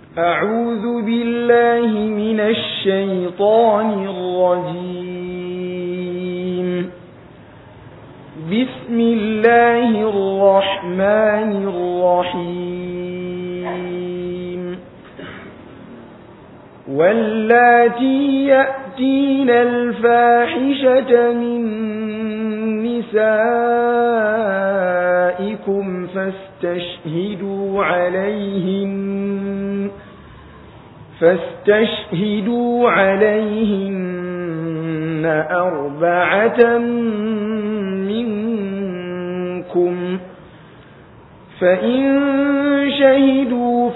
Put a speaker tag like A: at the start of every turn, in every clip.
A: أعوذ بالله من الشيطان الرجيم بسم الله الرحمن الرحيم واللاتي يأتين الفاحشة من نسائكم فاستشهدوا عليهن فاستشهدوا عليهن أربعة منكم فإن شهدوا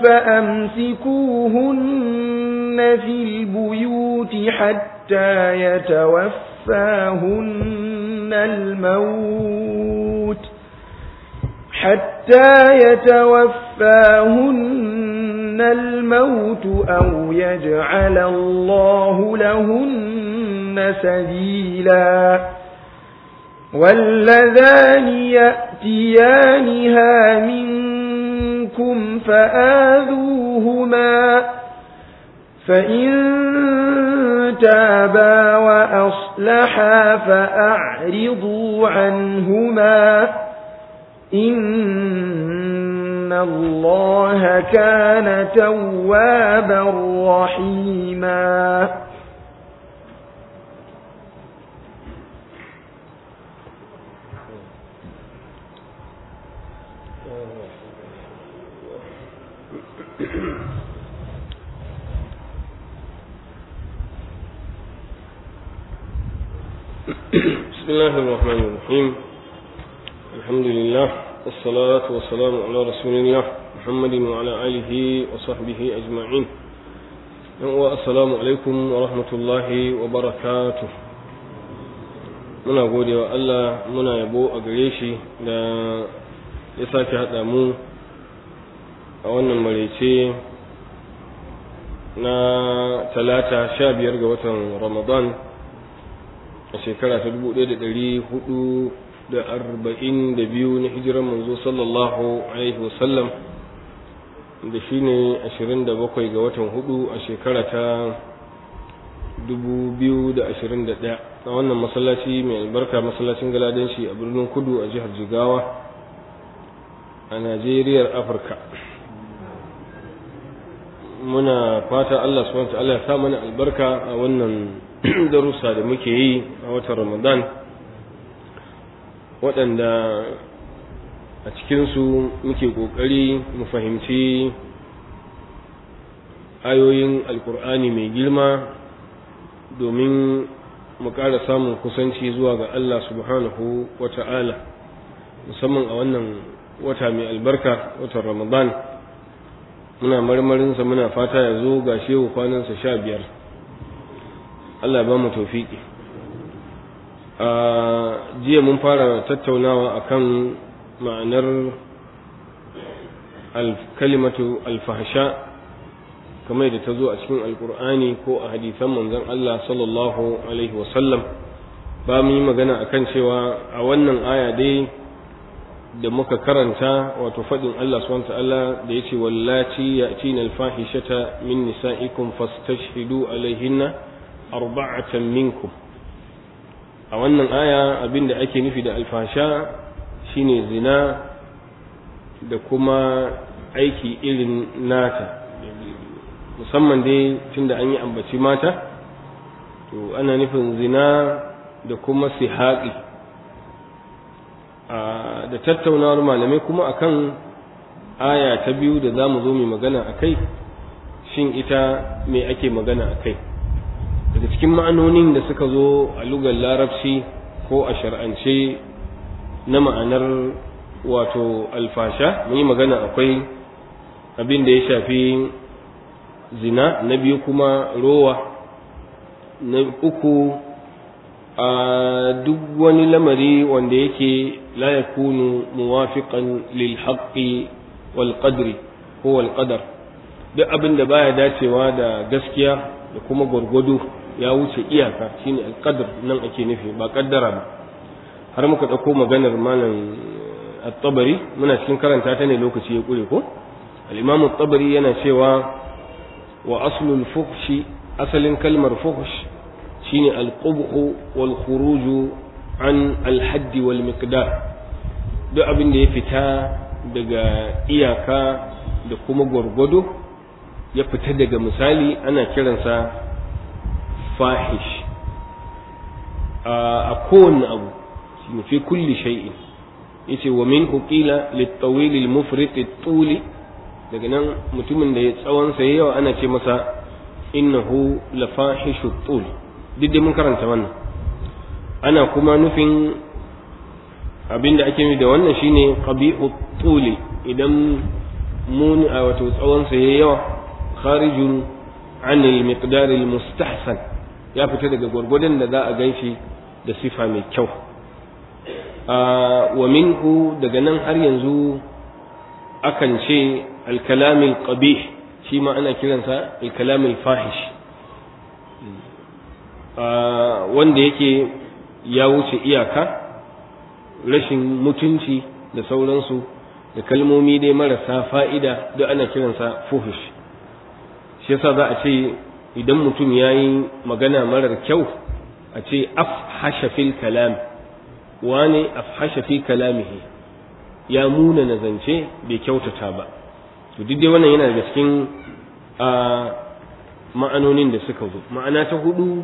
A: فأمسكوهن في البيوت حتى يتوفاهن الموت حتى يتوفاهن الموت أو يجعل الله لهن سبيلا واللذان يأتيانها منكم فآذوهما فإن تابا وأصلحا فأعرضوا عنهما إن الله كان توابا رحيما
B: بسم الله الرحمن الرحيم الحمد لله والصلاة والسلام على رسول الله محمد وعلى آله وصحبه أجمعين والسلام عليكم ورحمة الله وبركاته muna gode wa Allah muna yabo a gare shi da ya sake haɗa mu a wannan maraice na talata sha biyar ga watan ramadan a shekara ta dubu ɗaya da ɗari hudu da arba'in da biyu na hijiran manzo sallallahu alaihi wasallam da shi ne ashirin da bakwai ga watan hudu a shekara ta dubu biyu da ashirin da ɗaya a wannan masallaci mai albarka masallacin galadanci a birnin kudu a jihar jigawa a najeriyar afirka muna fata allah subhanahu wa ta'ala ya sa mana albarka a wannan darussa da muke yi a watan ramadan waɗanda a cikinsu muke ƙoƙari mu fahimci ayoyin alkur'ani mai girma domin mu ƙara samun kusanci zuwa ga allah subhanahu wa ta'ala musamman a wannan wata mai albarka watan ramadan muna marmarinsa muna fata ya zo ga shehu kwanansa sha biyar Allah ba mu tofiki a jiya mun fara tattaunawa akan ma'anar kalimatu alfahsha kamar da ta zo a cikin alkur'ani ko a hadisan manzon Allah sallallahu alaihi wasallam ba mu yi magana akan cewa a wannan aya dai da muka karanta wato faɗin Allah subhanahu ta'ala da yace wallati ya'tina alfahishata min nisa'ikum fastashhidu alaihinna arba'atan minkum a wannan aya abinda ake nufi da alfasha shine zina da kuma aiki irin nata musamman dai tunda an yi ambaci mata to ana nufin zina da kuma sihaƙi da tattaunawar malamai kuma akan aya ta biyu da za mu zo mai magana a kai shin ita me ake magana a kai daga cikin ma'anonin da suka zo a lugar larabci ko a shar'ance na ma'anar wato alfasha mun yi magana akwai abin da ya shafi zina na biyu kuma rowa na uku a duk wani lamari wanda yake la yakunu muwafiqan lil haqqi wal qadri ko wal qadar duk abin da baya dacewa da gaskiya da kuma gwargwado ya wuce iyaka shine alqadar nan ake nufi ba kaddara ba har muka dauko maganar malam at-tabari muna cikin karanta ta ne lokaci ya kure ko al-imam at-tabari yana cewa wa aslul fuhshi asalin kalmar fuhsh shine al-qubhu wal khuruju an al-hadd wal miqdar duk abin da ya fita daga iyaka da kuma gwargwado ya fita daga misali ana kiransa fahish a kowanne abu shine fi kulli shay'in yace wa minhu qila lit-tawil al-mufrit at-tuli daga nan mutumin da ya tsawon sa yawa ana ce masa innahu la fahishu tul duk da mun karanta wannan ana kuma nufin abinda ake nufi da wannan shine qabihu tuli idan mun a wato tsawon sa yawa kharijun an al-miqdar al-mustahsan ya fita daga gwargwadon da za a ganshi da sifa mai kyau wa minhu daga nan har yanzu akan ce alkalamil qabih shi ma ana kiransa alkalamil fahish wanda yake ya wuce iyaka rashin mutunci da sauransu da kalmomi dai marasa fa'ida duk ana kiransa fuhish shi yasa za a ce idan mutum ya yi magana marar kyau a ce afhasha fil kalam wane afhasha fi kalamihi ya muna na zance bai kyautata ba to duk dai wannan yana daga cikin a ma'anonin da suka zo ma'ana ta hudu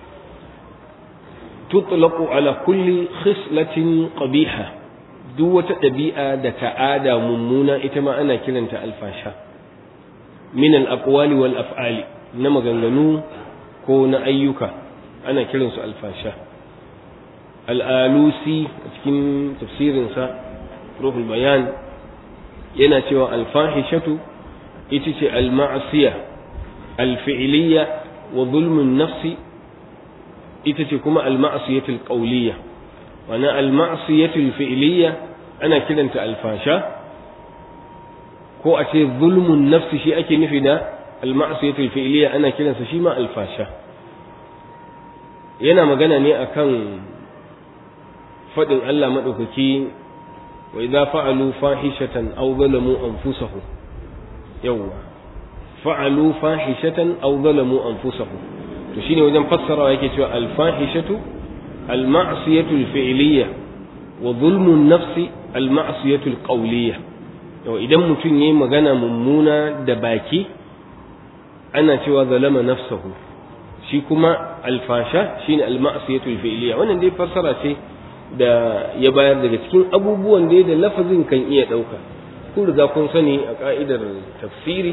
B: tutlaqu ala kulli khislatin qabiha duk wata ɗabi'a da ta'ada mummuna ita ma ana kiranta alfasha min al-aqwali wal af'ali na maganganu ko na ayyuka ana kiransu alfasha al'alusi a cikin tafsirinsa ruhul bayan yana cewa alfahishatu ita ce alma'asiya alfi'iliya wa zulmun nafsi ita ce kuma alma'asiyatul qawliya wana alma'asiyatul fi'iliya ana kiranta alfasha ko a ce zulmun nafsi shi ake nufi da alma'asiyatul fi'iliya ana kiransa shi ma alfasha yana magana ne akan faɗin Allah maɗaukaki wa idza fa'alu fahishatan aw zalamu anfusahum yawwa fa'alu fahishatan aw zalamu anfusahum to shine wajen fassarawa yake cewa al fahishatu al ma'siyatu al fi'liyya wa zulmu nafsi al ma'siyatu al qawliyya yau idan mutum yayi magana mummuna da baki ana cewa zalama nafsahu shi kuma alfasha shine al ma'siyatu al fi'liyya wannan dai fassara ce da ya bayar daga cikin abubuwan da da lafazin kan iya ɗauka kun riga kun sani a ƙa'idar tafsiri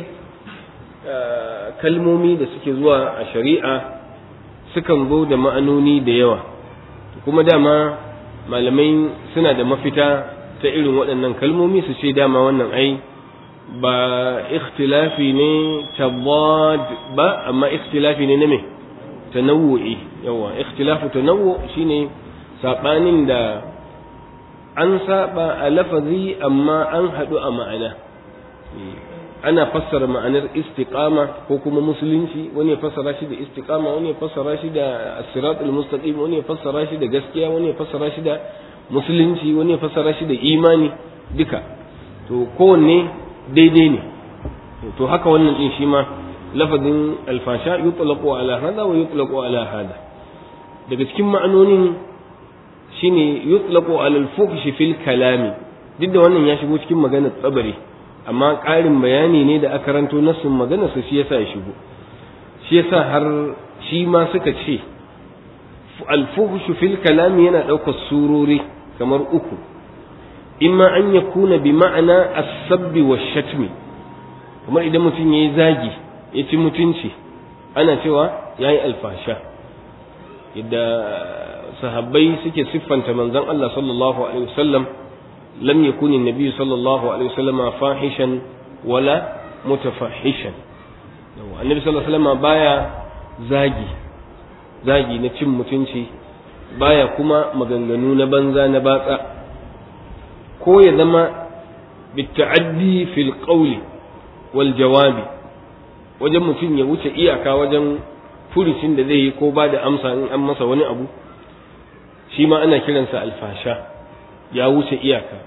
B: kalmomi da suke zuwa a shari'a sukan zo da ma'anoni da yawa kuma dama malamai suna da mafita ta irin waɗannan kalmomi su ce dama wannan ai ba ikhtilafi ne tabad ba amma ikhtilafi ne na me tanawu'i yawa ikhtilafu tanawwu shine saɓanin da an saba a lafazi amma an haɗu a ma'ana ana fassara ma'anar istiqama ko kuma musulunci wani ya fassara shi da istiqama wani ya fassara shi da siratul mustaqim wani ya fassara shi da gaskiya wani ya fassara shi da musulunci wani ya fassara shi da imani duka to kowanne daidai ne to haka wannan din shi ma lafazin alfasha yutlaqu ala hada wa yutlaqu ala hada daga cikin ma'anonin shine yutlaqu ala al-fuhsh fil kalami duk da wannan ya shigo cikin maganar tsabari amma ƙarin bayani ne da aka ranto nasin maganar su shi yasa ya shigo shi yasa har shi ma suka ce al-fuhsh fil kalami yana ɗaukar surori kamar uku imma an yakuna bi ma'ana as-sabbi wash-shatmi kamar idan mutum yayi zagi ya ci mutunci ana cewa yayi alfasha yadda sahabbai suke siffanta manzon Allah sallallahu alaihi wasallam lam yakun an-nabi sallallahu alaihi wasallam fahishan wala mutafahishan annabi sallallahu alaihi wasallam baya zagi zagi na cin mutunci baya kuma maganganu na banza na batsa ko ya zama bita'addi fil qawli wal jawabi wajen mutum ya wuce iyaka wajen furucin da zai yi ko ba da amsa in an masa wani abu shi ma ana kiransa alfasha ya wuce iyaka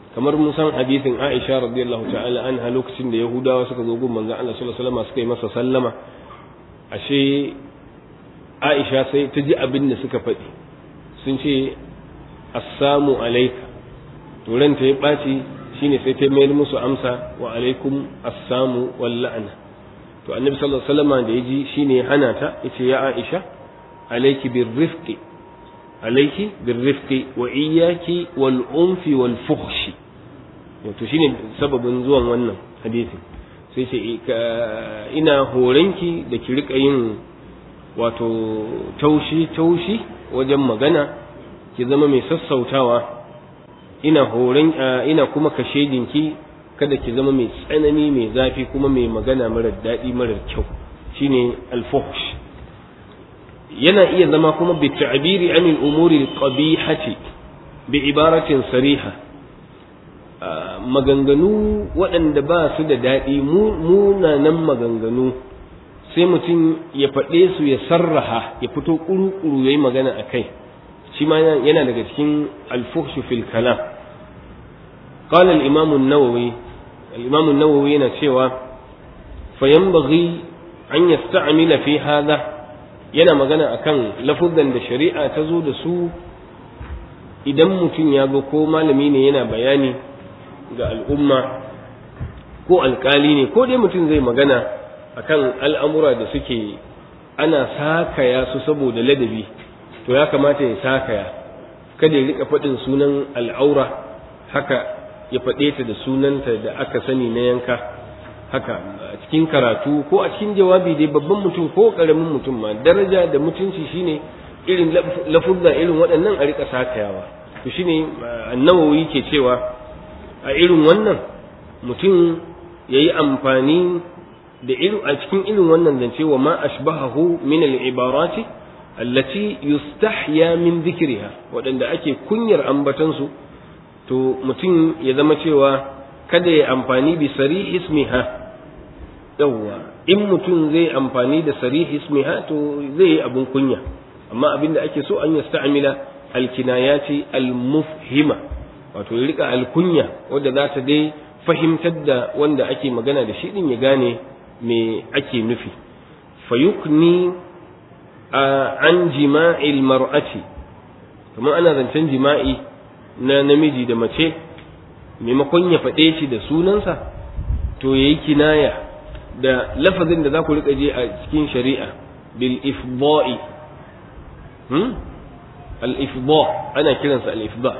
B: kamar mun san hadisin Aisha radiyallahu ta'ala anha lokacin da Yahudawa suka zo gun manzon Allah sallallahu alaihi wasallam suka yi masa sallama ashe Aisha sai ta ji abin da suka faɗi sun ce assamu alayka to ranta ya ɓaci shine sai ta mayar musu amsa wa alaikum assamu wal la'na to annabi sallallahu alaihi wasallam da yaji shine hana ta yace ya Aisha alayki birrifqi alayki birrifqi wa iyyaki wal unfi wal fuhshi to shine sababin zuwan wannan hadisi sai ce ina horanki da ki rika yin wato taushi taushi wajen magana ki zama mai sassautawa ina horon ina kuma kashe jinki kada ki zama mai tsanani mai zafi kuma mai magana marar daɗi marar kyau shine alfuhsh yana iya zama kuma bi ta'biri anil umuri qabihati bi ibaratin sariha maganganu waɗanda ba su da daɗi munanan maganganu sai mutum ya faɗe su ya sarraha ya fito ƙuru-ƙuru ya yi magana a kai shi ma yana daga cikin alfuhshu fil kalam قال الإمام النووي الإمام النووي yana cewa فينبغي أن يستعمل في هذا yana magana akan lafuzan da shari'a ta zo da su idan mutum ya zo ko malami ne yana bayani ga al'umma ko alkali ne ko dai mutum zai magana akan al'amura da suke ana sakaya su saboda ladabi to ya kamata ya sakaya kada ya rika faɗin sunan al'aura haka ya faɗe ta da sunanta da aka sani na yanka haka a cikin karatu ko a cikin jawabi dai babban mutum ko ƙaramin mutum ma daraja da mutunci shine irin lafuzza irin waɗannan a rika sakayawa to shine annawawi ke cewa a irin wannan mutum ya yi amfani da irin a cikin irin wannan zance wa ma ashbahahu min al-ibarati allati yustahya min dhikriha waɗanda ake kunyar ambatansu to mutum ya zama cewa kada ya amfani bi sarih ismiha yawwa in mutum zai amfani da sarih ismiha to zai yi abun kunya amma abin da ake so an yasta'mila alkinayati almufhima wato ya rika alkunya wadda za ta dai fahimtar da wanda ake magana da shi din ya gane me ake nufi fayukni an jima'il mar'ati kamar ana zancen jima'i na namiji da mace maimakon ya faɗe shi da sunansa to ya yi kinaya da lafazin da za ku riƙa je a cikin shari'a bil ifda'i hmm? al ifda ana kiransa al ifda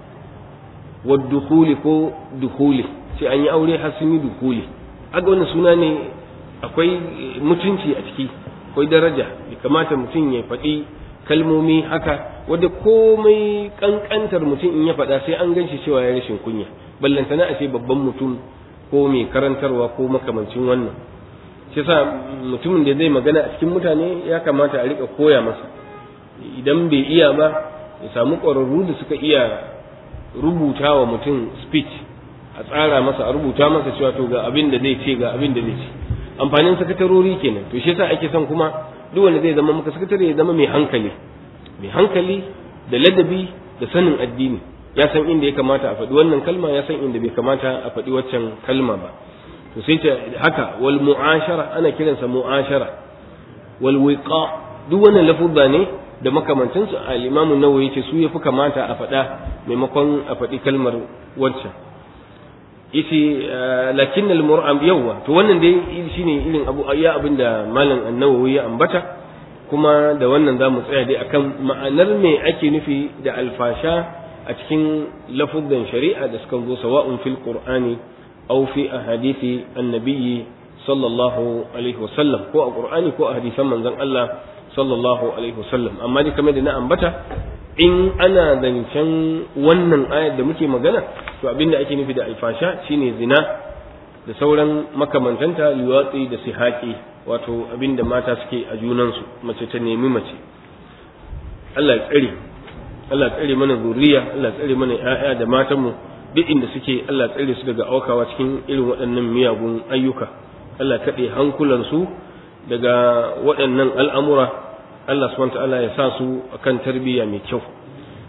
B: wa dukuli ko dukuli sai an yi aure har sun yi dukuli aga wannan suna ne akwai mutunci a ciki akwai daraja ya kamata mutum ya faɗi kalmomi haka wadda komai kankantar mutum in ya faɗa sai an ganshi cewa ya rashin kunya ballantana a ce babban mutum ko mai karantarwa ko makamancin wannan shi sa mutumin da zai magana a cikin mutane ya kamata a rika koya masa idan bai iya ba ya samu ƙwararru da suka iya rubuta wa mutum speech a tsara masa a rubuta masa cewa to ga abin da zai ce ga abin da zai ce amfanin sakatarori kenan to shi yasa ake son kuma duk wanda zai zama maka sakatare ya zama mai hankali mai hankali da ladabi da sanin addini ya san inda ya kamata a faɗi wannan kalma ya san inda bai kamata a faɗi waccan kalma ba to sai ta haka wal mu'ashara ana kiransa mu'ashara wal wiqa duk wannan lafuzza ne da makamantansu al-imamu nawawi yace su yafi kamata a faɗa maimakon a faɗi kalmar waccan yace lakin al-mur'am yawa to wannan dai shine irin abu ya abinda malam an-nawawi ya ambata kuma da wannan zamu tsaya dai akan ma'anar me ake nufi da alfasha a cikin lafuzan shari'a da suka zo sawa'un fil qur'ani aw fi ahadithi annabiyyi sallallahu alaihi wasallam ko a qur'ani ko a hadisan manzon Allah sallallahu alaihi wasallam amma dai kamar da na ambata in ana zancen wannan ayar da muke magana to abinda ake nufi da alfasha shine zina da sauran makamantanta liwatsi da sihaki wato abinda mata suke a junansu mace ta nemi mace Allah ya tsare Allah tsare mana zuriya Allah tsare mana ƴaƴa da matanmu duk inda suke Allah tsare su daga aukawa cikin irin waɗannan miyagun ayyuka Allah kaɗe hankulansu daga waɗannan al'amura Allah subhanahu ta'ala ya sa su akan tarbiyya mai kyau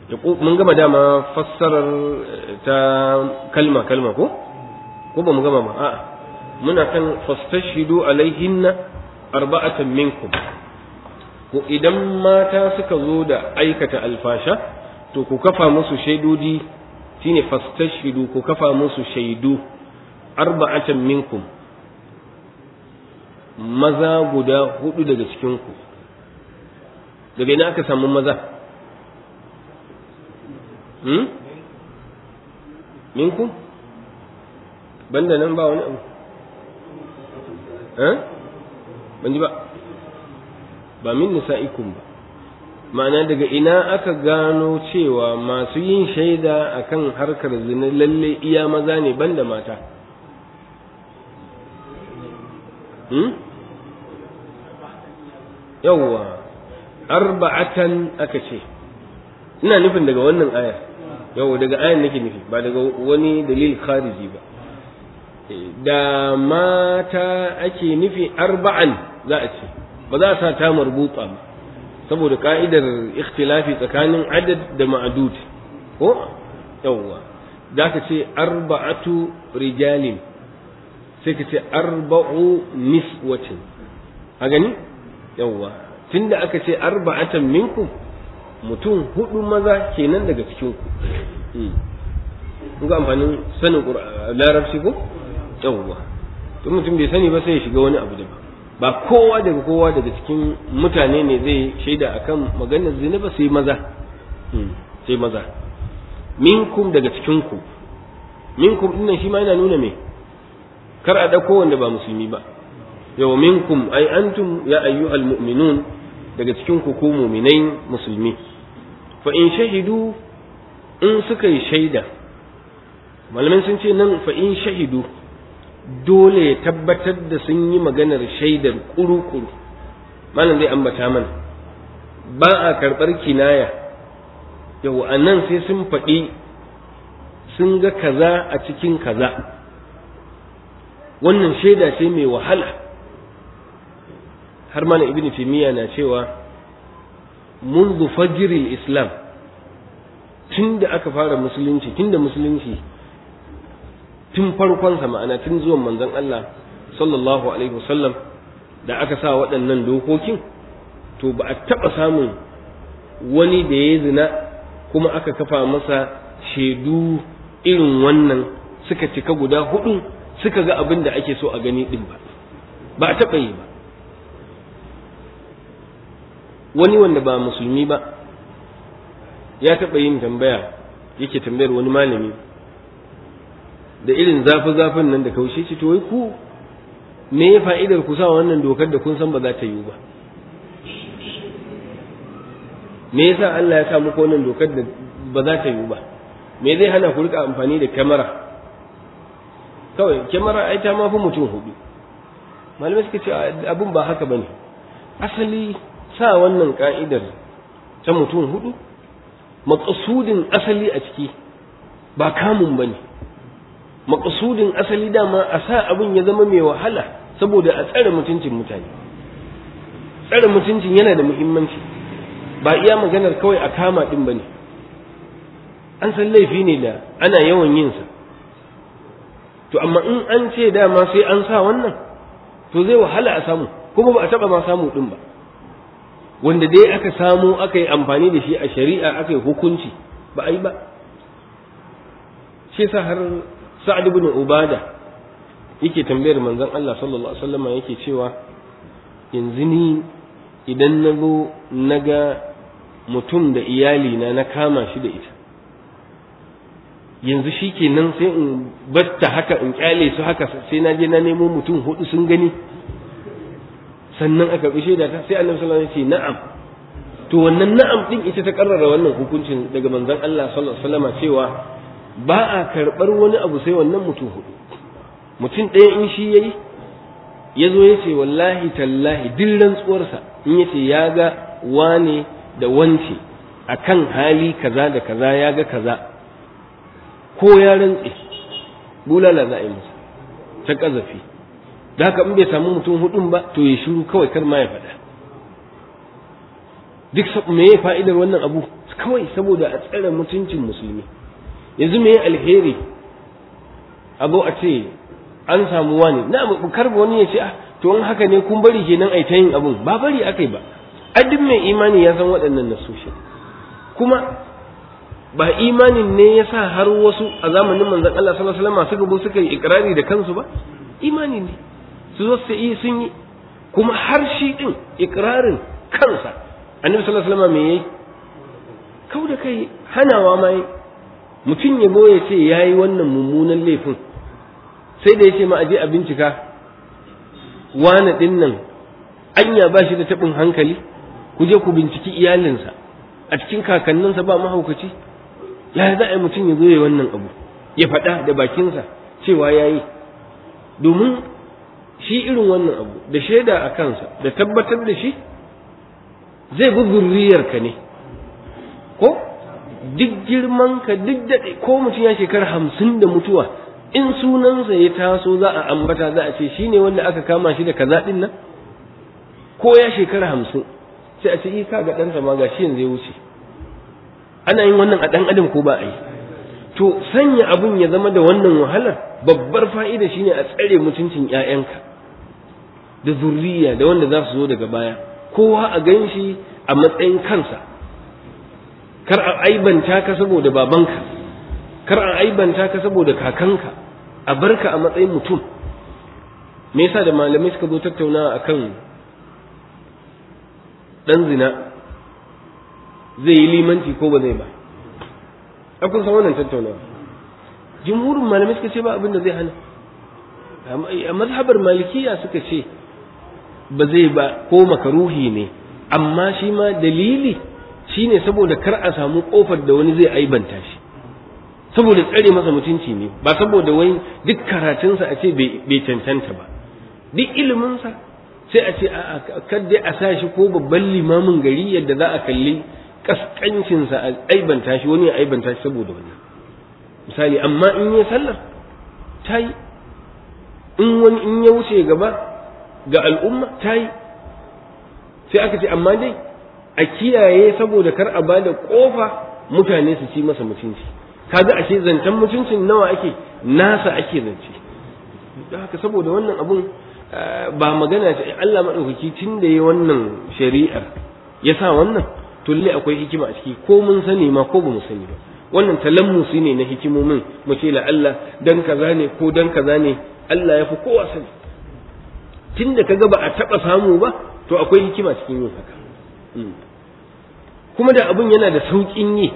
B: mun gama dama fassarar ta kalma kalma ko ko ba mu gama ba a'a muna kan fastashidu alaihinna arba'atan minkum ko idan mata suka zo da aikata alfasha to ku kafa musu shaidodi shine fastashidu ku kafa musu shaidu arba'atan minkum maza guda hudu daga cikin ku daga ina aka samu maza hmm? minkum banda nan ba wani abu eh ban ji ba ba min nisa'ikum ba ma'ana daga ina aka gano cewa masu yin shaida akan harkar zina lalle iya maza ne banda mata hmm? yawwa arba'atan aka ce ina nufin daga wannan ayar yau daga ayan nake nufi ba daga wani dalil khariji ba da mata ake nufi arba'an za a ce ba za a sa ta marbuta ba saboda ka'idar ikhtilafi tsakanin adad da ma'adud ko yawwa za ka ce arba'atu rijalin sai ka ce arba'u niswatin a gani yawwa tunda aka ce arba'atan minkum mutum hudu maza kenan daga cikin ku ga amfanin sanin larabci ko yawwa to mutum bai sani ba sai ya shiga wani abu da ba kowa daga kowa daga cikin mutane ne zai shaida akan maganar zina ba sai maza sai maza minkum daga cikin ku minkum dinnan shi ma yana nuna me kar a dauko wanda ba musulmi ba yau minkum ai antum ya ayyuhal mu'minun daga cikin ku ku mu'minai musulmi fa in shahidu in suka yi shaida malamin sun ce nan fa in shahidu dole ya tabbatar da sun yi maganar shaidar kuru-kuru malam zai ambata mana ba a karɓar kinaya yau a nan sai sun faɗi sun ga kaza a cikin kaza wannan shaida ce mai wahala har mana ibn timiya na cewa منذ فجر الإسلام tun da aka fara musulunci tun da musulunci tun farkonsa ma'ana tun zuwan manzon Allah sallallahu alaihi wasallam da aka sa waɗannan dokokin to ba a taɓa samun wani da ya zina kuma aka kafa masa shaidu irin wannan suka cika guda hudu suka ga abin da ake so a gani ɗin ba ba a taɓa yi ba wani wanda ba musulmi ba ya taɓa yin tambaya yake tambayar wani malami da irin zafi-zafin nan da kaushe ce to wai ku me ya fa'idar ku sa wannan dokar da kun san ba za ta yiwu ba me yasa Allah ya sa muku wannan dokar da ba za ta yiwu ba me zai hana ku rika amfani da kyamara kawai kyamara ai ta mafi mutum hudu malamai suka ce abin ba haka bane asali sa wannan ka'idar ta mutum hudu maƙasudin asali a ciki ba kamun ba ne maƙasudin asali dama a sa abin ya zama mai wahala saboda a tsare mutuncin mutane tsare mutuncin yana da muhimmanci ba iya maganar kawai a kama ɗin ba ne an san laifi ne da ana yawan yinsa to amma in an ce dama sai an sa wannan to zai wahala a samu kuma ba a taɓa ma samu ɗin ba wanda dai aka samu aka yi amfani da shi a shari'a aka yi hukunci ba a yi ba shi sa har sa'ad ibn ubada yake tambayar manzon Allah sallallahu alaihi wasallam yake cewa yanzu ni idan na zo na ga mutum da iyali na na kama shi da ita yanzu shi kenan sai in batta haka in kyale su haka sai na je na nemo mutum hudu sun gani sannan aka bi shaida ta sai annabi sallallahu alaihi wasallam ya ce na'am to wannan na'am din ita ta karrara wannan hukuncin daga manzon Allah sallallahu alaihi wasallam cewa ba a karbar wani abu sai wannan mutum hudu mutum ɗaya in shi yayi ya zo ya ce wallahi tallahi duk rantsuwarsa in ya ce ya ga wane da wance akan hali kaza da kaza ya ga kaza ko ya rantse bulala za a yi masa ta ƙazafi da haka in bai samu mutum hudun ba to ya shiru kawai kar ma ya faɗa duk me ya fa'idar wannan abu kawai saboda a tsare mutuncin musulmi yanzu me alheri a zo a ce an samu wani na karba wani ya ce ah to in haka ne kun bari kenan ai ta yin abun ba bari akai ba duk mai imani ya san waɗannan nasoshi kuma ba imanin ne ya sa har wasu a zamanin manzon Allah sallallahu alaihi wasallam suka bu suka yi ikrari da kansu ba imani ne su zo su yi sun yi kuma har shi din ikrarin kansa annabi sallallahu alaihi wasallam me yayi kau da kai hanawa ma yi mutum ya zo ya ce yayi wannan mummunan laifin sai da ya ce ma aje a bincika wane din nan anya ba shi da taɓin hankali ku je ku binciki iyalinsa a cikin kakanninsa ba mahaukaci ya za a yi mutum ya zo ya wannan abu ya faɗa da bakinsa cewa ya yi domin shi irin wannan abu da shaida a kansa da tabbatar da shi zai bi zurriyarka ne ko duk girmanka duk daɗe ko mutum ya shekara hamsin da mutuwa in sunansa ya taso za a ambata za a ce shi ne wanda aka kama shi da kaza ɗin nan ko ya shekara hamsin sai a ce yi ka ga ɗansa ma ga shi yanzu ya wuce ana yin wannan a ɗan adam ko ba a yi to sanya abun ya zama da wannan wahalar babbar fa'ida shine a tsare mutuncin ‘ya'yanka da zurriya da wanda za su zo daga baya kowa a gan shi a matsayin kansa kar a aibanta ka saboda babanka kar a aibanta ka saboda kakanka a barka a matsayin mutum me yasa da malamai suka zo tattaunawa akan dan zina zai yi limanci ko ba zai ba akun san wannan tattaunawa jumhurin malamai suka ce ba abin da zai hana a mazhabar malikiya suka ce ba zai ba ko makaruhi ne amma shi ma dalili shine saboda kar a samu kofar da wani zai aibanta shi saboda tsare masa mutunci ne ba saboda wai duk karatunsa a ce bai cancanta ba duk iliminsa sai a ce a kadda a sa shi ko babban limamin gari yadda za a kalli kaskancinsa a aibanta shi wani ya aibanta shi saboda wani misali amma in yi sallar ta yi in wani in ya wuce gaba ga al'umma ta yi sai aka ce amma dai a kiyaye saboda kar a bada kofa mutane su ci masa mutunci kaga ashe zancen mutuncin nawa ake nasa ake zance don haka saboda wannan abun ba magana ce Allah maɗaukaki tun da ya wannan shari'ar ya sa wannan to lalle akwai hikima a ciki ko mun sani ma ko ba mu sani ba wannan talammusi ne na hikimomin mu ce la Allah dan kaza ne ko dan kaza ne Allah ya fi kowa sani tun da kaga ba a taɓa samu ba to akwai hikima cikin yin haka kuma da abun yana da sauƙin yi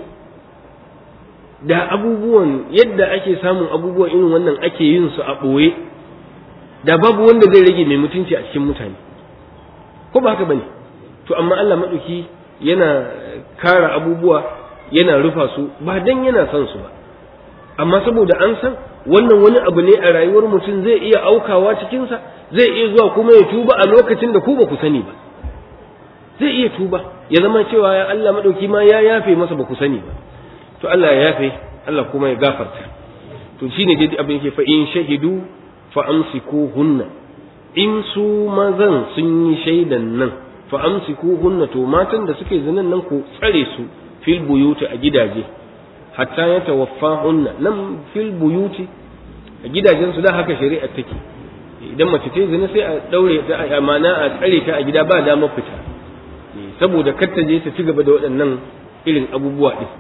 B: da abubuwan yadda ake samun abubuwan irin wannan ake yin su a ɓoye da babu wanda zai rage mai mutunci a cikin mutane ko ba haka bane to amma Allah maɗauki yana kara abubuwa yana rufa su ba dan yana son su ba amma saboda an san wannan wani abu ne a rayuwar mutum zai iya aukawa cikinsa zai iya zuwa kuma ya tuba a lokacin da ku ba ku sani ba zai iya tuba ya zama cewa ya Allah maɗauki ma ya yafe masa ba ku sani ba to Allah ya yafe Allah kuma ya gafarta to shine dai abin yake fa in shahidu fa hunna in su mazan sun yi shaidan nan fa hunna to matan da suke zinan nan ku tsare su fil buyuti a gidaje hatta ya hunna nan fil buyuti a gidajen su da haka shari'a take idan mace ce zina sai a daure ta amana a tsare ta a gida ba damar fita saboda kar ta je ta ci gaba da waɗannan irin abubuwa din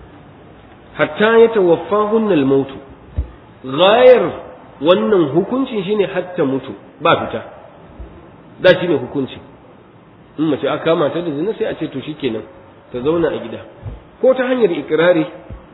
B: hatta ya tawaffahunna al-mautu ghayar wannan hukuncin shine hatta mutu ba fita da shine hukunci in mace aka kama ta da zina sai a ce to shikenan ta zauna a gida ko ta hanyar ikirari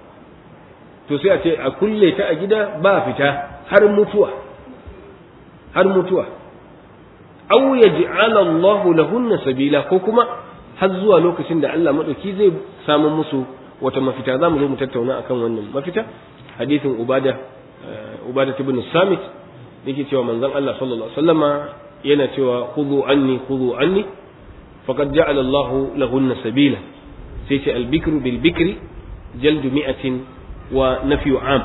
B: to sai a ce a kulle ta a gida ba fita har mutuwa har mutuwa aw yaj'ala Allah lahunna sabila ko kuma har zuwa lokacin da Allah madauki zai samu musu wata mafita za mu zo mu tattauna akan wannan mafita hadithin ubada ubada ibn samit yake cewa manzon Allah sallallahu alaihi wasallama yana cewa khudhu anni khudhu anni faqad ja'ala Allah lahunna sabila sai ce al-bikru bil bikri jaldu mi'atin wa nafyu am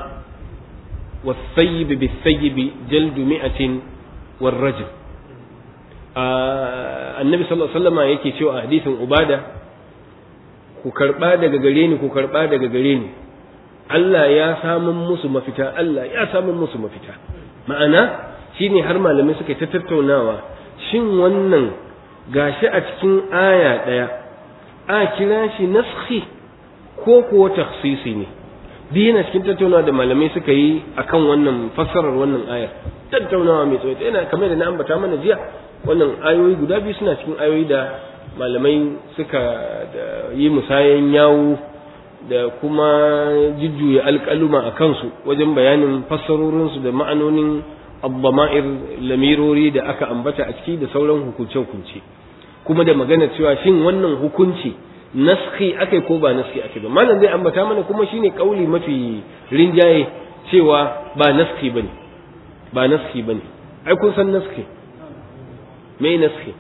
B: والثيب بالثيب جلد مئة والرجل آه النبي صلى الله عليه وسلم yake cewa a hadisin ubada ku karba daga gare ni ku karba daga gare ni Allah ya samun musu mafita Allah ya samun musu mafita ma'ana shine har malamai suka ta tattaunawa shin wannan gashi a cikin aya ɗaya a kira shi naskhi ko kuwa takhsisi ne duk yana cikin tattaunawa da malamai suka yi akan wannan fassarar wannan ayar tattaunawa mai tsawo yana kamar da na ambata mana jiya wannan ayoyi guda biyu suna cikin ayoyi da malamai suka yi musayan yawo da kuma jujjuya alƙaluma a kansu wajen bayanin fassarorinsu da ma'anonin abbama'ir lamirori da aka ambata a ciki da sauran hukunce-hukunce kuma da magana cewa shin wannan hukunci naski akai ko ba naski akai ba malam zai ambata mana kuma shine kauli mafi rinjaye cewa ba naski bane ba naski bane ai kun san naski me naski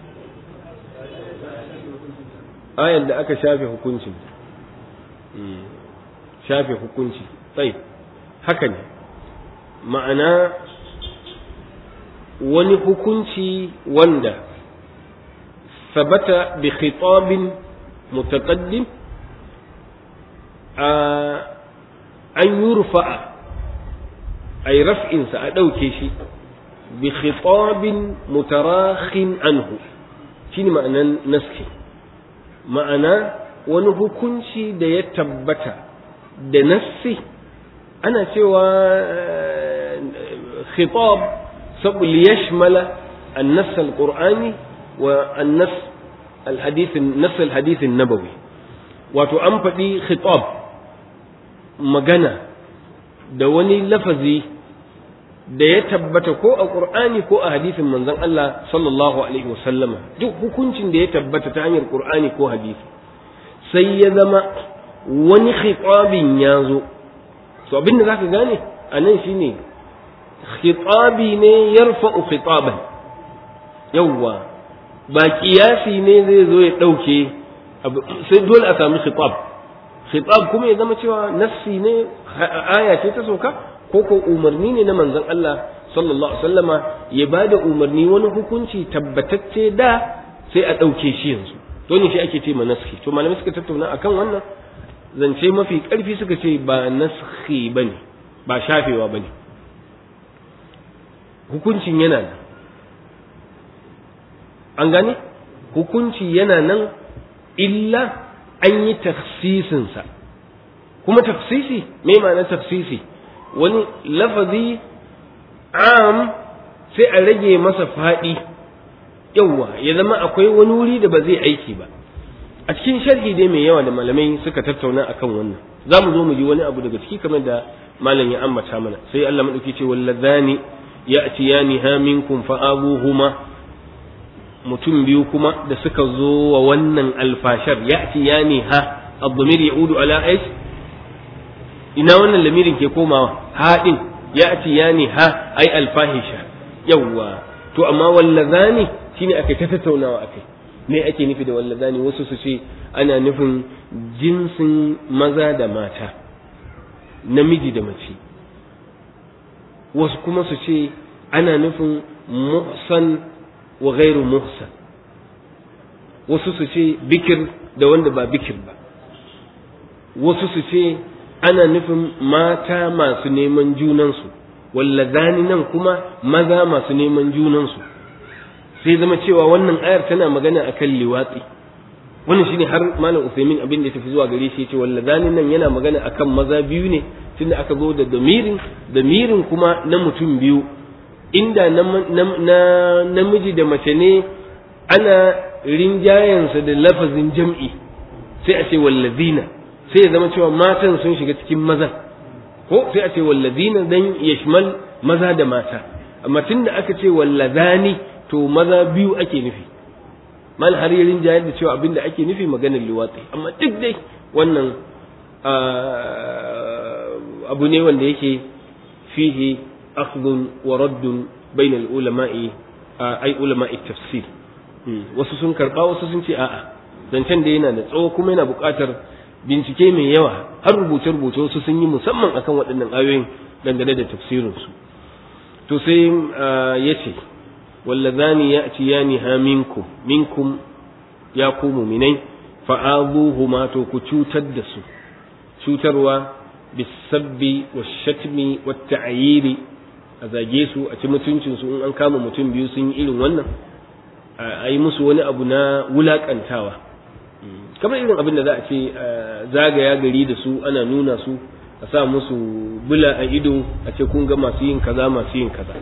B: ayan da aka shafe hukuncin shafe hukunci tsaye haka ne ma'ana wani hukunci wanda sabata bi khitabin mutaqaddim an yurfa'a ay raf'insa a ɗauke shi bi khitabin mutarakhin anhu shine ma'anan naski ma'ana wani hukunci da ya tabbata da nassi ana cewa khitab sabu liyashmala النص القرآني والنص الحديث النص الحديث النبوي wato an faɗi khitab magana da wani lafazi da ya tabbata ko a ƙur'ani ko a hadisin manzon Allah sallallahu alaihi wasallama duk hukuncin da ya tabbata ta hanyar ƙur'ani ko hadisi sai ya zama wani khitabin ya zo to abin da zaka gane a nan shine khitabi ne yarfa'u khitaban yawwa ba kiyasi ne zai zo ya ɗauke sai dole a sami khitab khitab kuma ya zama cewa nassi ne aya ce ta sauka ko ko umarni ne na manzon Allah sallallahu alaihi wasallama ya bada umarni wani hukunci tabbatacce da sai a ɗauke shi yanzu to ne shi ake ce ma naski to malamai suka tattauna akan wannan zance mafi ƙarfi suka ce ba naski bane ba shafewa bane hukuncin yana nan an gane hukunci yana nan illa an yi tafsisinsa kuma tafsisi me ma'ana tafsisi wani lafazi am sai a rage masa faɗi yawwa ya zama akwai wani wuri da ba zai aiki ba a cikin sharhi dai mai yawa da malamai suka tattauna akan wannan za mu zo mu ji wani abu daga ciki kamar da malam ya ambata mana sai Allah madauki ce wallazani ya'tiyani ha minkum fa abuhuma mutum biyu kuma da suka zo wa wannan alfashar ya'tiyani ha ad-damir ya'udu ala aish ina wannan lamirin ke komawa haɗin ya'tiyani ha ai alfahisha yawwa to amma wallazani shine aka ta tattaunawa akai me ake nufi da wallazani wasu su ce ana nufin jinsin maza da mata namiji da mace wasu kuma su ce ana nufin muhsan wa ghairu muhsan wasu su ce bikir da wanda ba bikir ba wasu su ce ana nufin mata masu neman junansu wallazani nan kuma maza masu neman junansu sai zama cewa wannan ayar tana magana akan liwatsi wannan shine har malam Usaimin abin da ya tafi zuwa gare shi yace wallazani nan yana magana akan maza biyu ne tunda aka zo da damirin damirin kuma na mutum biyu inda na namiji da mace ne ana rinjayensa da lafazin jam'i sai a ce wallazina sai ya zama cewa matan sun shiga cikin maza ko sai a ce wallazina dan yashmal maza da mata amma tunda aka ce wallazani to maza biyu ake nufi mal har yarin jayar da cewa abinda ake nufi maganar liwatsi amma duk dai wannan abu ne wanda yake fihi akhdun wa raddun bainal ulama'i ai ulama'i tafsir wasu sun karba wasu sun ce a'a zancen da yana da tsawo kuma yana buƙatar bincike mai yawa har rubuce-rubuce wasu sun yi musamman akan waɗannan ayoyin dangane da tafsirinsu to sai ya ce wallazani ya ci yani ha minkum minkum ya ku muminai fa'azuhuma to ku cutar da su cutarwa bisabbi washatmi watta'yiri a zage su a ci mutuncin su in an kama mutum biyu sun yi irin wannan a yi musu wani abu na wulakantawa kamar irin abin da za a ce zagaya gari da su ana nuna su a sa musu bula a ido a ce kun ga masu yin kaza masu yin kaza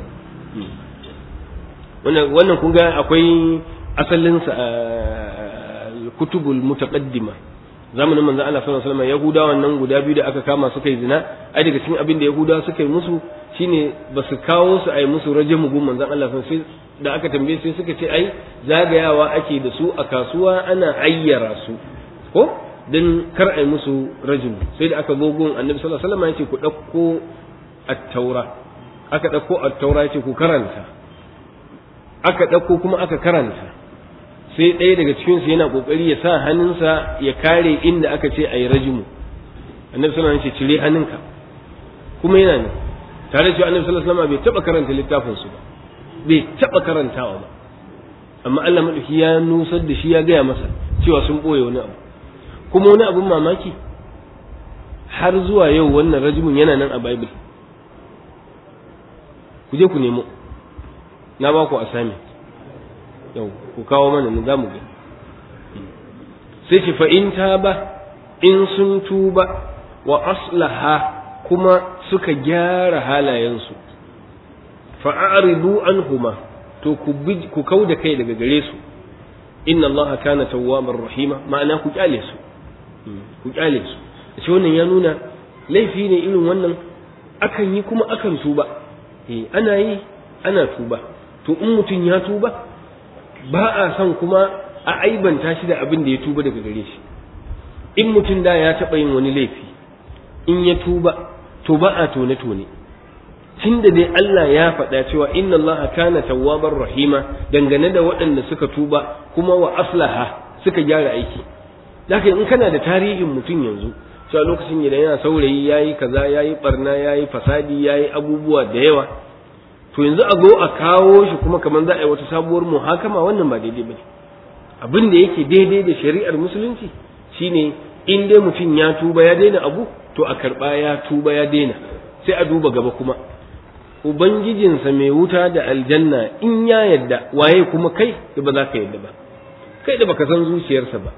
B: wannan kun ga akwai asalinsa a kutubul mutaqaddima zamanin manzon Allah sallallahu alaihi wasallam yahudawan nan guda biyu da aka kama suka yi zina ai daga cikin abin da yahudawa suka yi musu shine ba su kawo su ai musu rajamu gun manzon Allah sai da aka tambaye sai suka ce ai zagayawa ake da su a kasuwa ana ayyara su ko dan kar ai musu rajul sai da aka zo gun annabi sallallahu alaihi wasallam yace ku dauko at-taura aka dauko at-taura yace ku karanta aka dauko kuma aka karanta sai ɗaya daga cikin su yana kokari ya sa hannunsa ya kare inda aka ce ayi rajimu annabi sallallahu alaihi wasallam yace cire hannunka kuma yana ne tare da cewa annabi sallallahu alaihi wasallam bai taba karanta littafin su ba bai taba karantawa ba amma Allah madauki ya nusar da shi ya gaya masa cewa sun boye wani abu kuma wani abun mamaki har zuwa yau wannan rajimin yana nan a bible ku je ku nemo na ba ku asami yau ku kawo mana ni zamu ga sai ce fa in ba in sun tuba wa aslaha kuma suka gyara halayensu fa'aridu anhuma to ku ku kauda kai daga gare su inna allaha kana tawwabar rahima ma'ana ku kyale su ku kyale su shi wannan ya nuna laifi ne irin wannan akan yi kuma akan tuba eh ana yi ana tuba to in mutum ya tuba ba a son kuma a aibanta shi da abin da ya tuba daga gare shi in mutum da ya taɓa yin wani laifi in ya tuba to ba a tone tone tunda dai Allah ya faɗa cewa inna Allah kana tawwabar rahima dangane da waɗanda suka tuba kuma wa aslaha suka gyara aiki haka in kana da tarihin mutum yanzu cewa lokacin da yana saurayi yayi kaza yayi barna yayi fasadi yayi abubuwa da yawa to yanzu a zo a kawo shi kuma kamar za a yi wata sabuwar muhakama wannan ba daidai bane abin da yake daidai da shari'ar musulunci shine in dai mutum ya tuba ya daina abu to a karba ya tuba ya daina sai a duba gaba kuma ubangijinsa mai wuta da aljanna in ya yadda waye kuma kai da ba za ka yadda ba kai da baka san zuciyarsa ba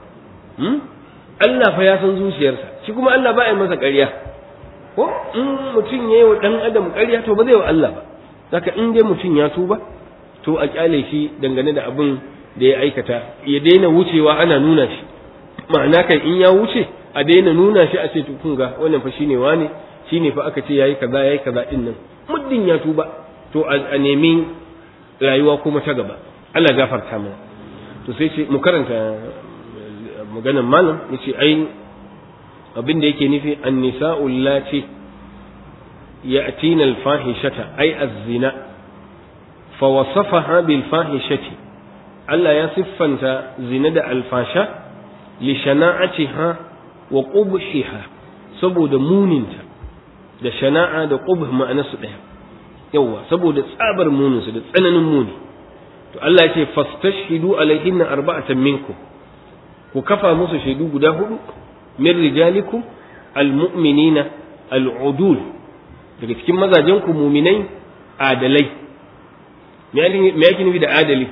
B: Allah fa ya san zuciyarsa shi kuma Allah ba ya masa ƙarya ko in mutum ya yi wa ɗan adam ƙarya to ba zai wa Allah ba zaka in dai mutum ya tuba to a kyale shi dangane da abin da ya aikata ya daina wucewa ana nuna shi ma'ana kan in ya wuce a daina nuna shi a ce to kun ga wannan fa shine wane shine fa aka ce yayi kaza yayi kaza din nan muddin ya tuba to a nemi rayuwa kuma ta gaba Allah gafarta mana to sai ce mu karanta maganar malam yace ai abin da yake nufi an-nisa'u allati ya'tina al-fahishata ay az-zina fa wasafaha bil fahishati Allah ya siffanta zina da alfasha li shana'atiha wa qubhiha saboda muninta da shana'a da qubh ma'anarsu ɗaya yawa saboda tsabar muninsu da tsananin muni to Allah ya ce fastashhidu alaihinna arba'atan minkum ku kafa musu shaidu guda hudu min rijalikum almu'minina al'udul daga cikin mazajen ku muminai adalai me yake nufi da adali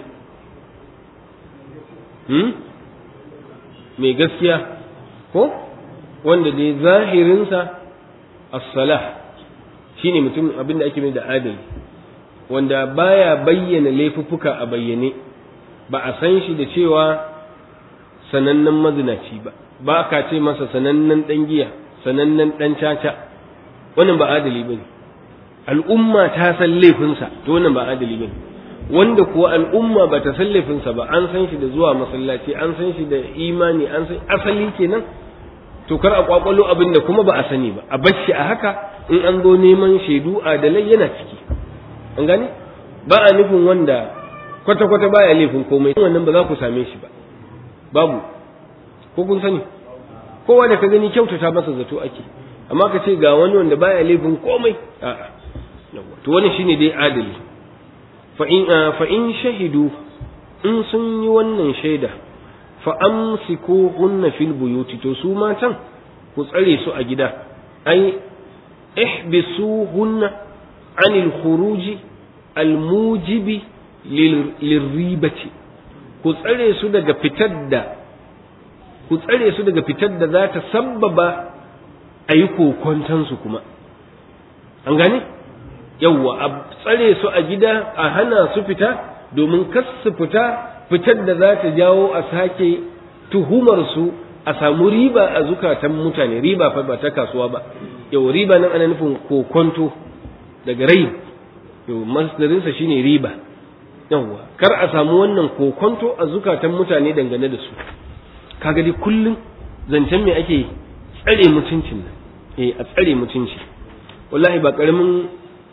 B: hmm? mai gaskiya ko wanda dai zahirinsa as-salah shine mutum abin da ake mai da adali wanda baya bayyana laifuffuka a bayyane ba a san shi da cewa sanannen mazinaci ba ba ka ce masa sanannen dan giya sanannen dan caca wannan ba adali bane al'umma ta san laifinsa to wannan ba adali bane wanda kuwa al'umma ba ta san laifinsa ba an san shi da zuwa masallaci an san shi da imani an san asali kenan to kar a kwakwalo abin da kuma ba a sani ba a bashi a haka in an zo neman shaidu adalai yana ciki an gane ba a nufin wanda kwata-kwata baya laifin komai wannan ba za ku same shi ba babu ko kun sani kowa da ka gani kyautata masa zato ake amma ka ce ga wani wanda baya laifin komai a'a to wani shine dai adali fa in fa in shahidu in sun yi wannan shaida fa amsikuhunna fil buyuti to su matan ku tsare su a gida ai ihbisuhunna anil khuruji al mujibi lirribati ku tsare su daga fitar da ku tsare su daga fitar da za ta sabbaba a yi kokontansu kuma an gane yawwa a tsare su a gida a hana su fita domin kas su fita fitar da za ta jawo a sake tuhumar su a samu riba a zukatan mutane riba fa ba ta kasuwa ba yau riba nan ana nufin kokonto daga rai yau masdarinsa shine riba yawwa kar a samu wannan kokonto a zukatan mutane dangane da su kaga dai kullum zancen me ake tsare mutuncin nan eh a tsare mutunci wallahi ba karamin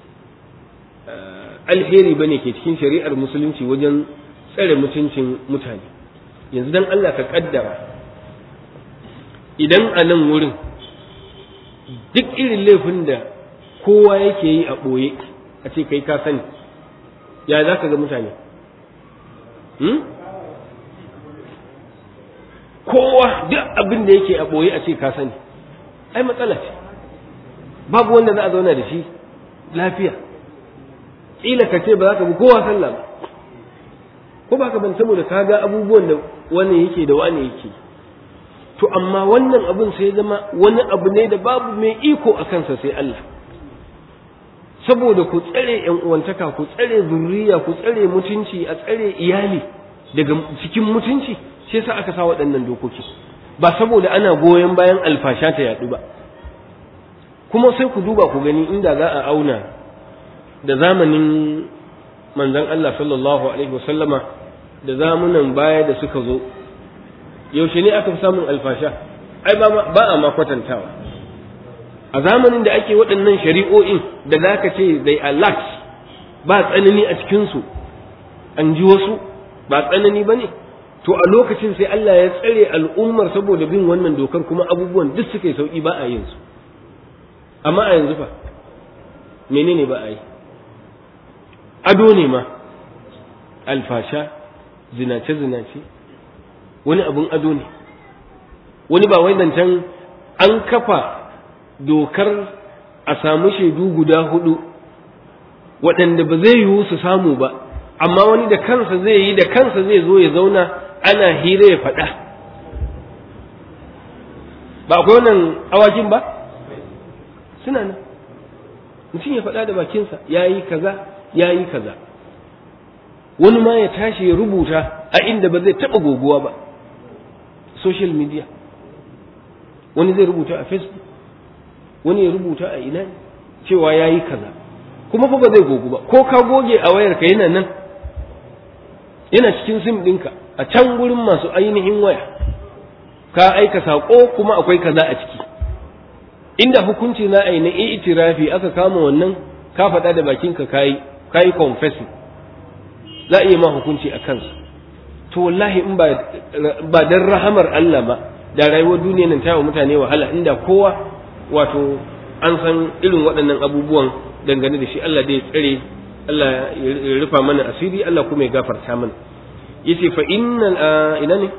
B: alheri bane ke cikin shari'ar musulunci wajen tsare mutuncin mutane yanzu dan Allah ka kaddara idan a nan wurin duk irin laifin da kowa yake yi a ɓoye a ce kai ka sani ya za ka ga mutane kowa duk abin da yake a ɓoye a ce ka sani ai matsala ce babu wanda za a zauna da shi lafiya ƙila ka ce ba za ka bi kowa sallah ba ko ba ka ban saboda ka ga abubuwan da wani yake da wani yake to amma wannan abin sai zama wani abu ne da babu mai iko a kansa sai Allah saboda ku tsare yan uwantaka ku tsare zurriya ku tsare mutunci a tsare iyali daga cikin mutunci shi yasa aka sa waɗannan dokoki ba saboda ana goyon bayan alfasha ta yaɗu ba kuma sai ku duba ku gani inda za a auna da zamanin manzon Allah sallallahu alaihi wasallama da zamunan baya da suka zo yaushe ne aka fi samun alfasha ai ba a ma kwatantawa a zamanin da ake waɗannan shari'o'in da za ka ce they are lax ba tsanani a cikinsu an ji wasu ba tsanani ba ne to a lokacin sai Allah ya tsare al'ummar saboda bin wannan dokar kuma abubuwan duk suka yi sauƙi ba a yin su amma a yanzu fa menene ba a yi ado ne ma alfasha zinace-zinace wani abun ado ne wani ba wai zancen an kafa dokar a samu shaidu guda hudu waɗanda ba zai yiwu su samu ba amma wani da kansa zai yi da kansa zai zo ya zauna ana hira ya faɗa ba akwai wannan awakin ba suna nan mutum ya faɗa da bakinsa ya yi kaza ya yi kaza wani ma ya tashi ya rubuta a inda ba zai taɓa goguwa ba social media wani zai rubuta a facebook wani ya rubuta a ina cewa ya yi kaza kuma fa ba zai gogu ba ko ka goge a wayarka yana nan yana cikin sim ɗinka a can gurin masu ainihin waya ka aika saƙo kuma akwai kaza a ciki inda hukunci za a yi na itirafi aka kama wannan ka faɗa da bakinka kayi kayi confessing za a iya ma hukunci a kansa to wallahi in ba dan rahamar Allah ba da rayuwar duniya nan ta wa mutane wahala inda kowa wato an san irin waɗannan abubuwan dangane da shi Allah da ya tsare Allah ya rufa mana asiri Allah kuma ya gafarta mana yace fa innal ina ne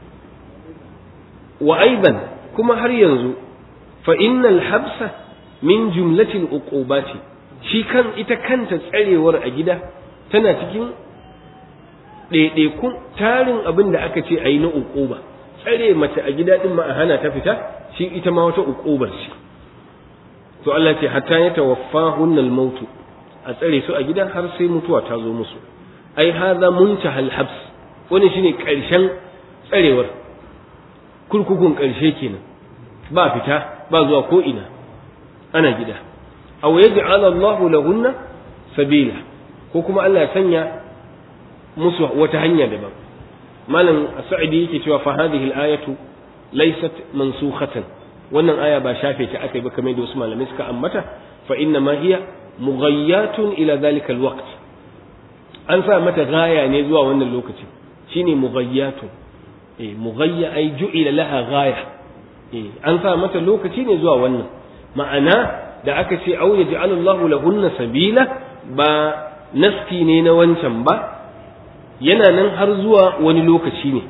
B: wa aidan kuma har yanzu fa innal habsa min jumlatil uqubati shi kan ita kanta tsarewar a gida tana cikin ɗaiɗaikun tarin abin da aka ce a yi na uquba tsare mace a gida ɗin ma a hana ta fita shi ita ma wata uqubar ce to Allah ce hatta ya tawaffahunna al-maut a tsare su a gida har sai mutuwa ta zo musu ai hadha muntahal habs wani shine karshen tsarewar kurkukun karshe kenan ba fita ba zuwa ko ina ana gida aw yaj'al Allahu lahunna sabila ko kuma Allah ya sanya musu wata hanya daban malam sa'idi yake cewa fa hadhihi al-ayatu laysat mansukhatan wannan aya ba shafe ta aka yi ba kamar da wasu malamai suka ambata fa inna ma hiya mughayyatun ila zalika alwaqt an sa mata gaya ne zuwa wannan lokaci shine mughayyatun eh mughayya ay ju'ila laha gaya eh an sa mata lokaci ne zuwa wannan ma'ana da aka ce au yaj'alu Allahu lahunna sabila ba naski ne na wancan ba yana nan har zuwa wani lokaci ne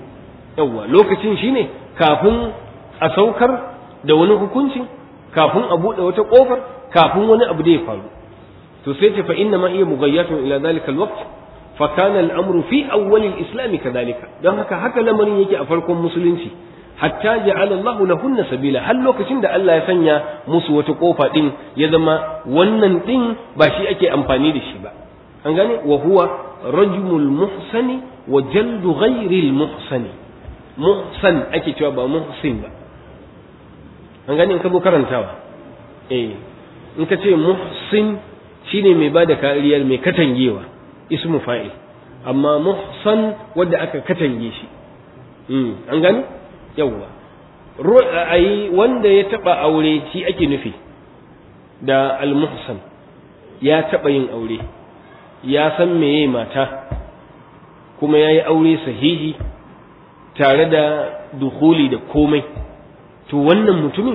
B: yawwa lokacin shine kafin a saukar da wani hukuncin kafin a buɗe wata ƙofar kafin wani abu da ya faru to sai ce fa inna ma iya mughayyatun ila zalika alwaqt fa kana al-amru fi awwal al-islam kadhalika don haka haka lamarin yake a farkon musulunci hatta ja'ala Allah lahunna sabila har lokacin da Allah ya sanya musu wata kofa din ya zama wannan din ba shi ake amfani da shi ba an gane wa huwa rajmul muhsani wa jaldu ghairi al-muhsani muhsan ake cewa ba muhsin ba an gane in ka zo karantawa eh in ka ce muhsin shine mai bada kariyar mai katangewa ismu fa'il amma muhsan wanda aka katange shi an gani yawwa ai wanda ya taba aure shi ake nufi da al-muhsan ya taba yin aure ya san meye mata kuma ya yi aure sahihi tare da dukuli da komai to wannan mutumin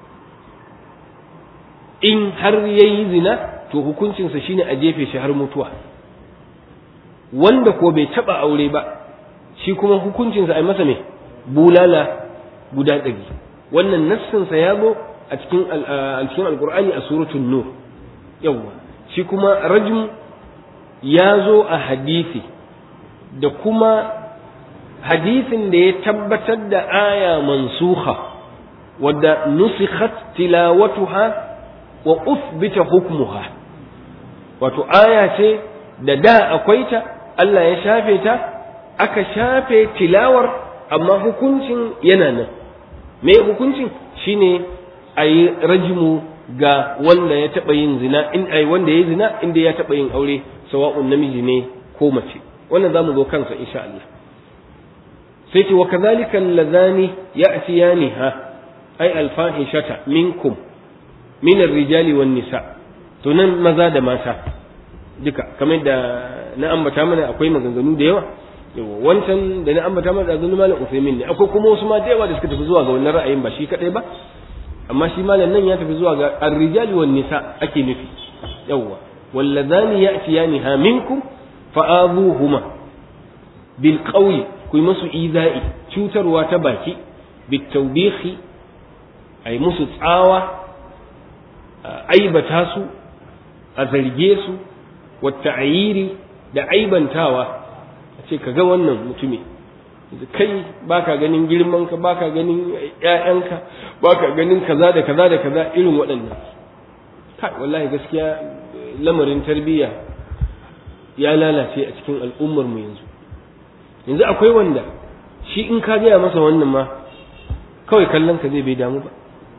B: in har ya yi zina to hukuncinsa shine a jefe shi har mutuwa wanda ko bai taba aure ba shi kuma hukuncinsa a masa mai bulala guda ɗari wannan nassinsa ya zo a cikin cikin alkur'ani a suratul nur yawwa shi kuma rajm ya zo a hadisi da kuma hadisin da ya tabbatar da aya mansuha wadda nusikhat tilawatuha wa uthbita hukmuha wato aya ce da da akwai ta Allah ya shafe ta aka shafe tilawar amma hukuncin yana nan me hukuncin shine a yi rajimu ga wanda ya taɓa yin zina in ai wanda ya zina inda ya taɓa yin aure sawa'un namiji ne ko mace wannan zamu zo kansa insha Allah sai ce wa kadhalika allazani ya'tiyaniha ay alfahishata minkum min ar-rijali wan nisa to nan maza da mata duka kamar da na ambata mana akwai maganganu da yawa yawa wancan da na ambata mana da zunu malam Usaimin ne akwai kuma wasu ma da yawa da suka tafi zuwa ga wannan ra'ayin ba shi kadai ba amma shi malam nan ya tafi zuwa ga ar-rijali wan nisa ake nufi yawa walladhani ya'tiyaniha minkum fa'adhuhuma bil qawli ku yi musu iza'i cutarwa ta baki bit tawbihi ai musu tsawa aibata su a zarge su wata ayiri da aibantawa a ce ka ga wannan mutumi kai baka ganin girmanka baka ganin ƴaƴanka baka ganin kaza da kaza da kaza irin waɗannan kai wallahi gaskiya lamarin tarbiyya ya lalace a cikin al'ummar mu yanzu yanzu akwai wanda shi in ka gaya masa wannan ma kawai kallon ka zai bai damu ba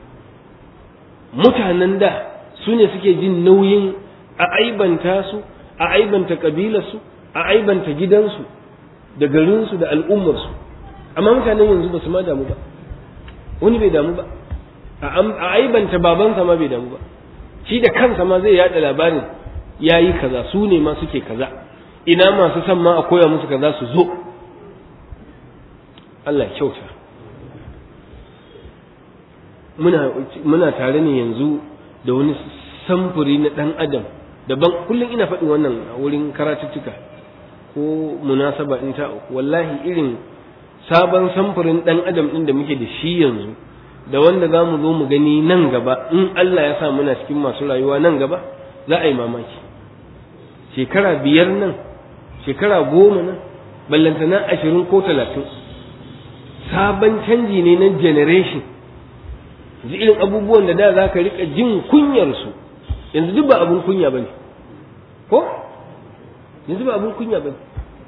B: mutanen da su ne suke jin nauyin a aibanta su a aibanta kabilarsu a aibanta gidansu da garinsu da al'ummarsu amma mutanen yanzu ba su ma damu ba wani bai damu ba a aibanta babansa ma bai damu ba shi da kansa ma zai yada labarin ya yi kaza su ne ma suke kaza ina masu son ma a koya musu kaza su zo Allah kyauta muna muna tare ne yanzu da wani samfuri na ɗan adam daban kullum ina faɗin wannan a wurin karatuttuka ko munasaba in ta wallahi irin sabon samfurin ɗan adam ɗin da muke da shi yanzu da wanda za mu zo mu gani nan gaba in Allah ya sa muna cikin masu rayuwa nan gaba za a yi mamaki shekara biyar nan shekara goma nan ballantana ashirin ko talatin sabon canji ne na generation yanzu irin abubuwan da da za ka riƙa jin kunyarsu yanzu duk ba abun kunya ba ne ko yanzu ba abun kunya ba ne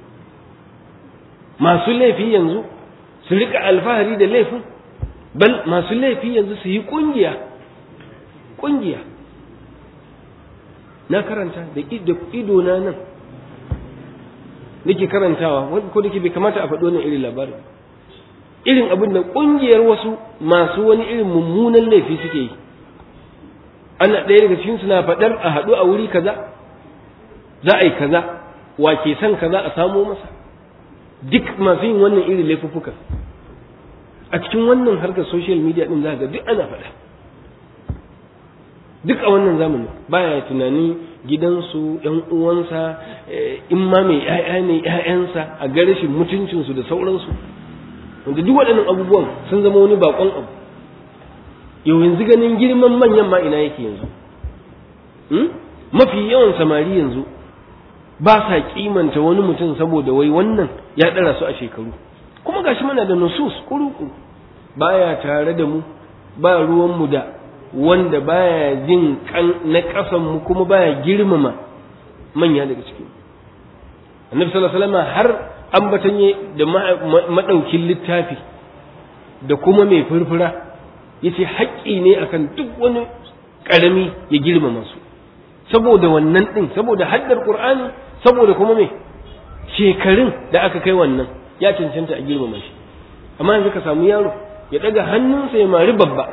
B: masu laifi yanzu su riƙa alfahari da laifin bal masu laifi yanzu su yi ƙungiya ƙungiya na karanta da ido na nan nake karantawa ko da ke bai kamata a faɗo wannan irin labarin irin abin da ƙungiyar wasu masu wani irin mummunan laifi suke yi ana ɗaya daga cikin suna faɗar a haɗu a wuri kaza za a yi kaza wa ke son kaza a samo masa duk masu yin wannan irin laifuffuka a cikin wannan harkar social media ɗin za ga duk ana faɗa duk a wannan zamanin baya tunani gidansu ‘yan uwansa in ma mai ‘ya'ya ne ‘ya'yansa a ga rashin mutuncinsu da sauransu wanda duk waɗannan abubuwan sun zama wani bakon abu yau yanzu ganin girman manyan ma ina yake yanzu mafi yawan samari yanzu ba sa kimanta wani mutum saboda wai wannan ya ɗara su a shekaru kuma gashi muna da nusus kuru-kuru baya tare da mu ba ruwanmu da wanda baya jin kan na ƙasanmu kuma baya girmama manya daga cikin annabi sallallahu alaihi wasallam har ambatanye da madaukin littafi da kuma mai furfura yace haƙƙi ne akan duk wani ƙarami ya girmama su saboda wannan din saboda haddar qur'ani saboda kuma me shekarun da aka kai wannan ya cancanta a girmama shi amma yanzu ka samu yaro ya daga hannunsa ya mari babba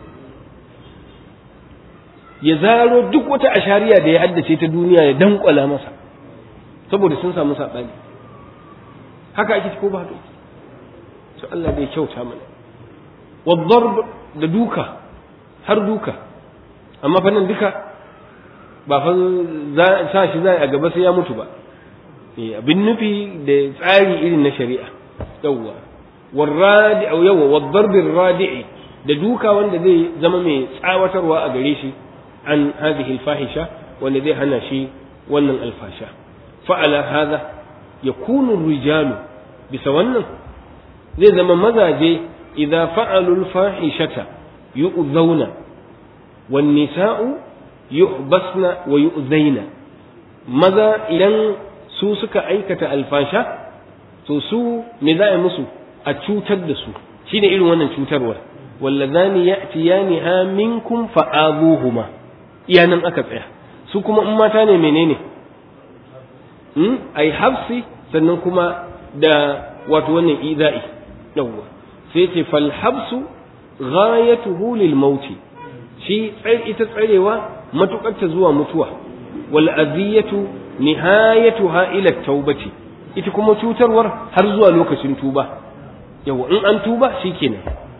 B: ya zaro duk wata ashariya da ya haddace ta duniya ya dankwala masa saboda sun samu saɓani haka ake ko ba haka to Allah bai kyauta mana wadarb da duka har duka amma fa nan duka ba fa sa shi za a gaba sai ya mutu ba abin nufi da tsari irin na shari'a yawwa warradi au yawa wadarbin radi'i da duka wanda zai zama mai tsawatarwa a gare shi an hadhihi alfahisha wanda zai hana shi wannan alfasha fa'ala hadha yakunu rijalu bisa wannan zai zama mazaje idza fa'alu alfahishata yu'zauna wan nisa'u yuhbasna wa yu'zaina maza idan su suka aikata alfasha to su me za a musu a cutar da su shine irin wannan cutarwar wallazani ya'tiyani ha minkum fa'azuhuma iya nan aka tsaya su kuma in mata ne menene hmm ai hafsi sannan kuma da wato wannan iza'i yawwa sai ce fal habsu ghayatuhu lil mauti shi ita tsarewa matukar ta zuwa mutuwa wal aziyatu nihayatuha ila taubati ita kuma cutarwar har zuwa lokacin tuba yawa in an tuba shikenan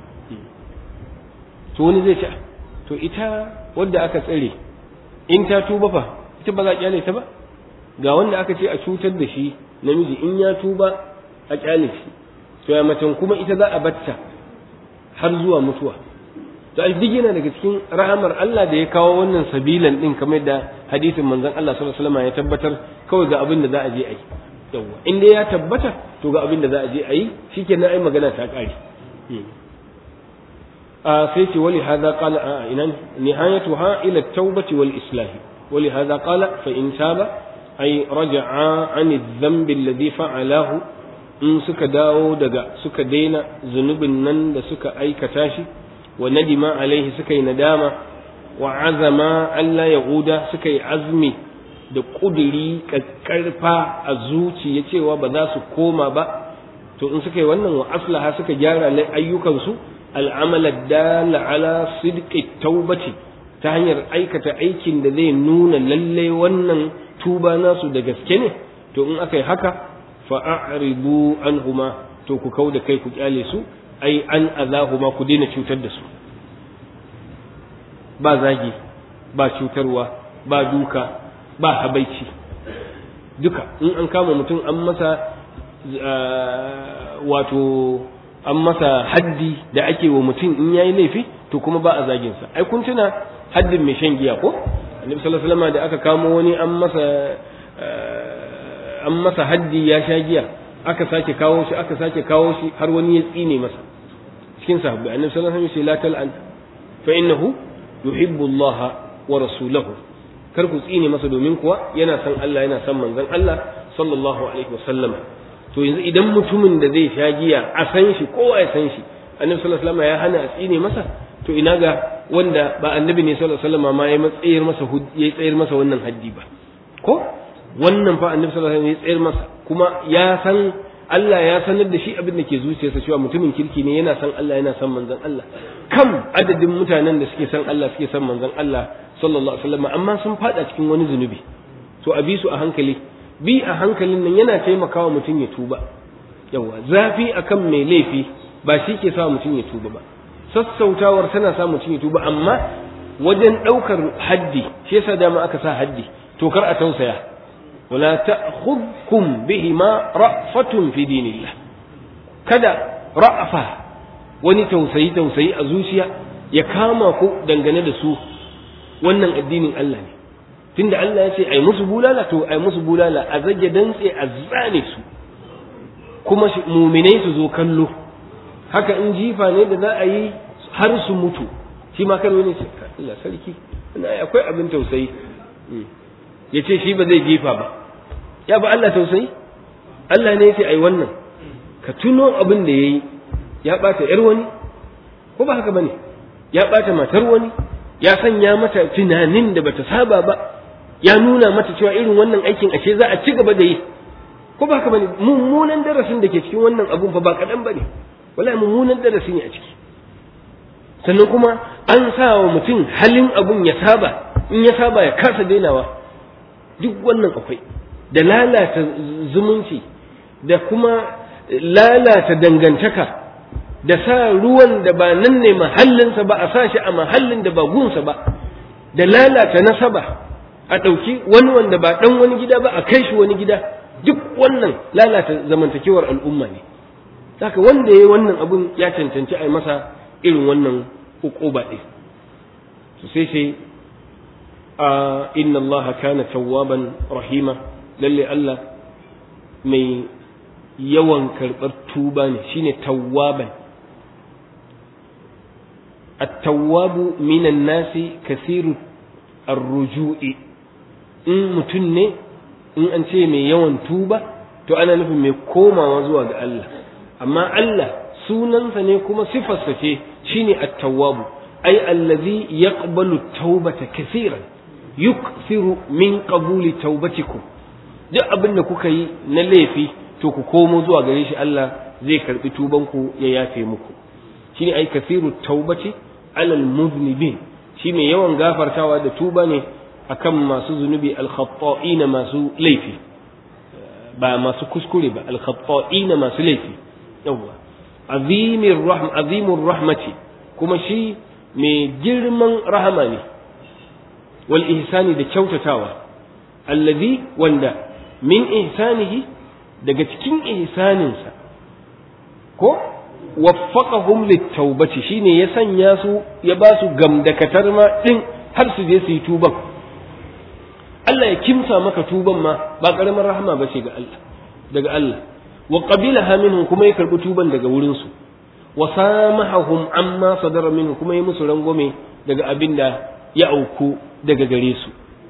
B: to wani zai ce to ita wadda aka tsare in ta tuba fa ita ba za a kyale ta ba ga wanda aka ce a cutar da shi namiji in ya tuba a kyale shi to ya macen kuma ita za a batta har zuwa mutuwa to duk yana daga cikin rahamar Allah da ya kawo wannan sabilan din kamar da hadisin manzon Allah sallallahu alaihi wasallam ya tabbatar kawai ga abin da za a je a yi yawa in dai ya tabbata to ga abin da za a je a yi shikenan ai magana ta kare a sai ce wali hadha qala a inan nihayatuha ila at-taubati wal islah wali hadha qala fa in taba ay raja'a an adh-dhanbi alladhi fa'alahu in suka dawo daga suka daina zunubin nan da suka aikata shi wa nadima alaihi suka yi nadama wa azama Allah ya guda suka yi azmi da ƙuduri ƙarfa a zuciya cewa ba za su koma ba to in suka yi wannan wa aslaha suka gyara ayyukansu al'amala dala ala sidqi taubati ta hanyar aikata aikin da zai nuna lalle wannan tuba nasu da gaske ne to in aka yi haka fa'aridu anhuma to ku kau da kai ku kyale su ai an azahuma ku daina cutar da su ba zagi ba cutarwa ba duka ba habaici duka in an kama mutum an masa wato an masa haddi da ake wa mutum in yayi laifi to kuma ba a zagin sa ai kun tuna haddin mai shan giya ko annabi sallallahu alaihi wasallam da aka kamo wani an masa an masa haddi ya sha giya aka sake kawo shi aka sake kawo shi har wani ya tsine masa cikin sahabbai annabi sallallahu alaihi wasallam ya ce la tal'an fa innahu yuhibbu Allah wa rasulahu kar ku tsine masa domin kuwa yana son Allah yana son manzon Allah sallallahu alaihi wasallam to yanzu idan mutumin da zai sha giya a san shi kowa ya san shi annabi sallallahu alaihi wasallam ya hana a tsine masa to ina ga wanda ba annabi ne sallallahu alaihi wasallam ma ya matsayar masa ya tsayar masa wannan haddi ba ko wannan fa annabi sallallahu alaihi wasallam ya tsayar masa kuma ya san Allah ya sanar da shi abin da ke zuciyarsa cewa mutumin kirki ne yana san Allah yana san manzon Allah kam adadin mutanen da suke san Allah suke san manzon Allah sallallahu alaihi wasallam amma sun fada cikin wani zunubi to a bi su a hankali bi a hankalin nan yana taimakawa mutum ya tuba yawa zafi akan mai laifi ba shi ke sa mutum ya tuba ba sassautawar tana sa mutum ya tuba amma wajen ɗaukar haddi shi yasa dama aka sa haddi to kar a tausaya wala ta'khudhukum bihima ra'fatun fi dinillah kada ra'afa wani tausayi tausayi a zuciya ya kama ku dangane da su wannan addinin Allah ne tunda Allah ya ce ai musu bulala to ai musu bulala a zage dantse a zane su kuma muminai su zo kallo haka in jifa ne da za a yi har su mutu shi ma karo ne ce Allah sarki ina akwai abin tausayi ya ce shi ba zai jifa ba ya ba Allah tausayi Allah ne ya ce ai wannan ka tuno abin da ya yi ya ɓata ‘yar wani ko ba haka ba ne ya ɓata matar wani ya sanya mata tunanin da bata saba ba ya nuna mata cewa irin wannan aikin ashe za a ci gaba da yi ko ba haka ba ne mummunan darasin da ke cikin wannan abun fa ba kaɗan ba ne wallahi mummunan darasi ne a ciki sannan kuma an sa wa mutum halin abun ya saba in ya saba ya kasa dainawa duk wannan akwai da lalata zumunci da kuma lalata dangantaka da sa ruwan da ba nan ne mahallinsa ba a sa shi a mahallin da ba gunsa ba da lalata nasaba a ɗauki wani wanda ba ɗan wani gida ba a kai shi wani gida duk wannan lalata zamantakewar al'umma ne haka wanda ya yi wannan abun ya cancanci a yi masa irin wannan uquba ɗin to sai sai a inna allaha kana tawwaban rahima lalle Allah mai yawan karɓar tuba ne shine tawwaban التواب من الناس كثير الرجوع in mutum ne in an ce mai yawan tuba to ana nufin mai komawa zuwa ga Allah amma Allah sunansa ne kuma sifarsa ce shine at-tawwabu ai allazi yaqbalu tawbata kaseeran yukthiru min qabuli tawbatikum duk abin da kuka yi na laifi to ku komo zuwa gare shi Allah zai karbi tubanku ya yafe muku shine ai kasiru taubati alal muznibin shi mai yawan gafartawa da tuba ne akan masu zunubi alkhatta'ina masu laifi ba masu kuskure ba alkhatta'ina masu laifi yawa azimir rahm azimur rahmati kuma shi mai girman rahama ne wal ihsani da kyautatawa allazi wanda min ihsanihi daga cikin ihsaninsa ko waffaqahum littaubati shine ya sanya su ya ba su gamdakatar ma din har su je su yi tuban Allah ya kimsa maka tuban ma ba karamar rahama ba ce ga Allah daga Allah wa qabilaha minhum kuma ya karbi tuban daga wurin su wa samahahum amma sadara minhum kuma ya musu rangwame daga abin da ya auku daga gare su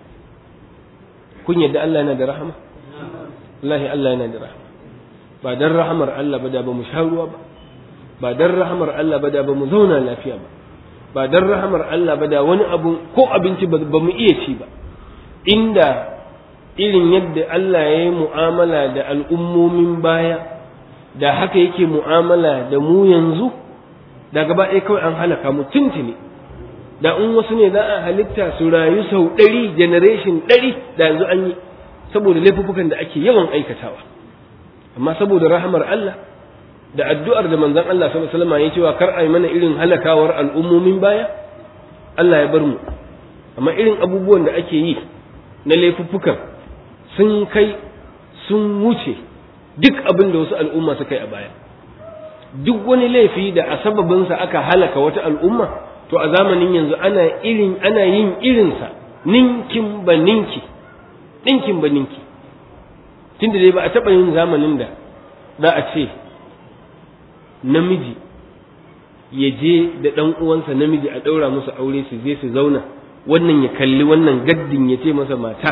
B: kun yadda Allah yana da rahama wallahi Allah yana da rahama ba dan rahamar Allah ba da ba mu sha ruwa ba ba dan rahamar Allah ba da ba mu zauna lafiya ba ba dan rahamar Allah ba da wani abu ko abinci ba mu iya ci ba inda irin yadda Allah ya yi mu'amala da al'ummomin baya da haka yake mu'amala da mu yanzu da gaba ɗaya kawai an halaka mu tuntuni da in wasu ne za a halitta su rayu sau ɗari generation ɗari da yanzu an yi saboda laifuffukan da ake yawan aikatawa amma saboda rahamar Allah da addu'ar da manzon Allah sallallahu alaihi wasallam ya cewa kar ai mana irin halakawar al'ummomin baya Allah ya bar mu amma irin abubuwan da ake yi na laifuffukan sun kai sun wuce duk abin da wasu al'umma suka yi a baya duk wani laifi da a sababinsa aka halaka wata al'umma to a zamanin yanzu ana irin ana yin irinsa ninkin ba ninki ninkin ba ninki tunda dai ba a taɓa yin zamanin da za a ce namiji ya je da ɗan uwansa namiji a ɗaura musu aure su je su zauna wannan ya kalli wannan gaddin ya ce masa mata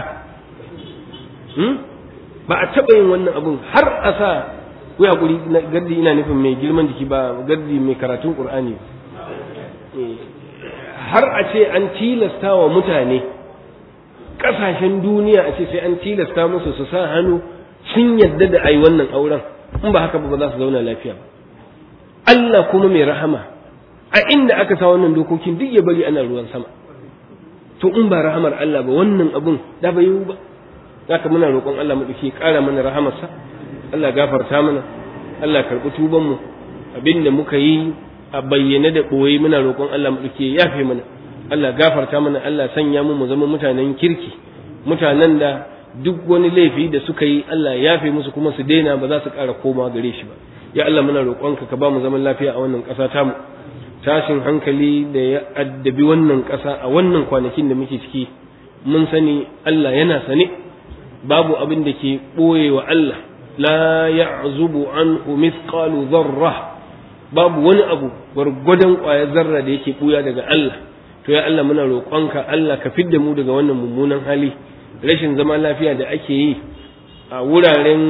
B: ba a taɓa yin wannan abun har a sa ku hakuri gaddi ina nufin mai girman jiki ba gaddi mai karatun ƙur'ani har a ce an tilasta wa mutane ƙasashen duniya a ce sai an tilasta musu su sa hannu sun yadda da ai wannan auren in ba haka ba ba za su zauna lafiya ba Allah kuma mai rahama a inda aka sa wannan dokokin duk ya bari ana ruwan sama to in ba rahamar Allah ba wannan abun da bai yiwu ba haka muna roƙon Allah mu dake ƙara mana rahamarsa Allah gafarta mana Allah karɓi tuban mu abinda muka yi a bayyane da ɓoye muna roƙon Allah mu dake yafe mana Allah gafarta mana Allah sanya mu mu zama mutanen kirki mutanen da duk wani laifi da suka yi Allah yafe musu kuma su daina ba za su ƙara komawa gare shi ba ya Allah muna roƙonka ka ba mu zaman lafiya a wannan ƙasa tamu tashin hankali da ya addabi wannan ƙasa a wannan kwanakin da muke ciki mun sani Allah yana sane babu abin da ke ɓoye wa Allah la ya'zubu anhu mithqalu dharra babu wani abu gwargwadon ƙwayar zarra da yake ɓuya daga Allah to ya Allah muna roƙonka Allah ka fidda mu daga wannan mummunan hali rashin zama lafiya da ake yi a wuraren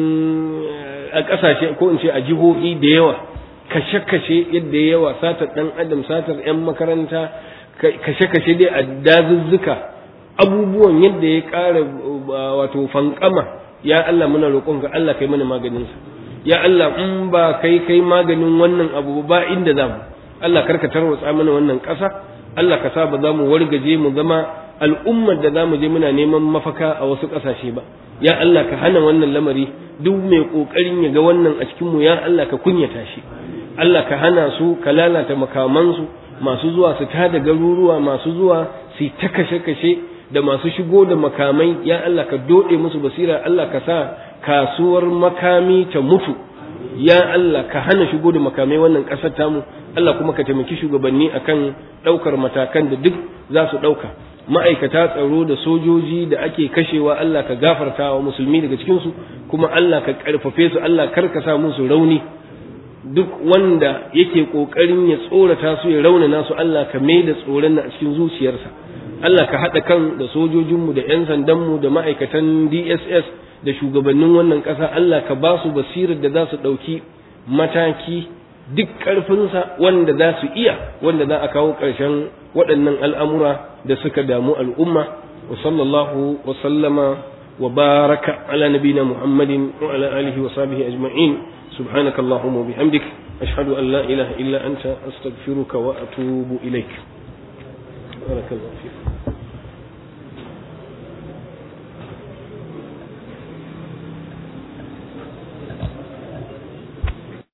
B: a ƙasashe ko in ce a jihohi da yawa kashe-kashe yadda yawa satar ɗan adam satar 'yan makaranta kashe-kashe dai a dazuzzuka abubuwan yadda ya ƙara wato fankama ya Allah muna roƙonka Allah kai mana maganinsa ya Allah in ba kai kai maganin wannan abu ba inda za mu Allah karka tarwatsa mana wannan ƙasa Allah ka sa ba za mu wargaje mu zama al'ummar da za mu je muna neman mafaka a wasu ƙasashe ba ya Allah ka hana wannan lamari duk mai ƙoƙarin ya ga wannan a cikinmu ya Allah ka kunyata shi Allah ka hana su ka lalata makamansu masu zuwa su tada garuruwa masu zuwa su ta kashe-kashe da masu shigo da makamai ya Allah ka doɗe musu basira Allah ka sa kasuwar makami ta mutu ya Allah ka hana shigo da makamai wannan ƙasar tamu Allah kuma ka taimaki shugabanni akan ɗaukar matakan da duk za su ɗauka ma'aikata tsaro da sojoji da ake kashewa Allah ka gafarta wa musulmi daga cikinsu kuma Allah ka ƙarfafe su Allah kar ka sa musu rauni duk wanda yake ƙoƙarin ya tsorata su ya raunana su Allah ka mai da tsoron a cikin zuciyarsa Allah ka haɗa kan da sojojinmu da 'yan sandanmu da ma'aikatan DSS da shugabannin wannan ƙasa Allah ka ba su basirar da za su ɗauki mataki duk ƙarfinsa wanda za su iya wanda za a kawo ƙarshen waɗannan al'amura da suka damu al'umma wa sallallahu wa sallama wa baraka ala nabina muhammadin wa ala alihi wa sahbihi ajma'in سبحانك اللهم وبحمدك أشهد أن لا إله إلا أنت أستغفرك وأتوب إليك بارك الله فيك